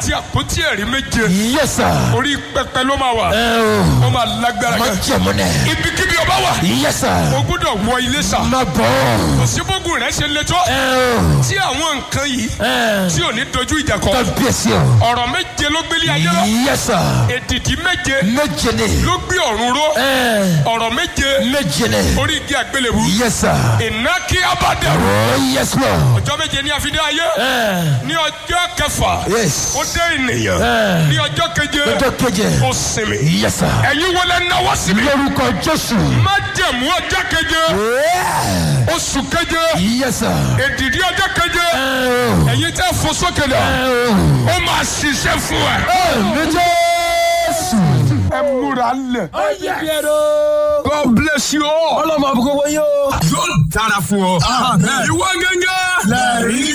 àti àpótí ẹ̀rí méje Yes, sir. orí pẹpẹ ló máa wà Ẹ o. ó máa lágbára Má gan jẹ̀mú nẹ̀. ibikíbi ọba wà Yes, sir. o gbọ́dọ̀ wọ ilé sà Má bọ̀. kò sí bógun rẹ ṣe le tó Ẹ o. tí àwọn nǹkan yìí Ẹ. tí ò ní dojú ìjà kọ Kábíyèsí o. ọ̀rọ̀ méje ló gbélé ayé lọ Yes, sir. èdìdí méje Méje ni. ló gbé ọ̀run ró Ẹ. ọ̀rọ̀ méje Méje ni. orí igi àgbélébù Yes, sir. iná kí abádẹ́rù Oh, yes, Lord. ọjọ́ méje ní àfidé ayé Ẹ. ní ọjọ́ kẹfà Yes. ó dé ènìyàn Ẹ. ní ọjọ́ keje Ọjọ́ keje. ó sinmi Yes, sir. ẹ̀yin wọlé náwó síbi Lórúkọ Jésù. má jẹ̀mú ọjọ́ keje Yeah. oṣù keje Yes, sir. èdìdí ọjọ́ keje Ẹ o. ẹ̀yin tẹ́ fò sókè dà Ẹ o. ó máa ṣiṣẹ́ fún ẹ. Àmì Jésù. ẹ múra lẹ̀. Yes. God bless you all. Ọlọ́mọ àbúkọ́ wọ́n yóò. yóò dára fún ọ. ìwọ gẹ́gẹ́. lẹ́rìí.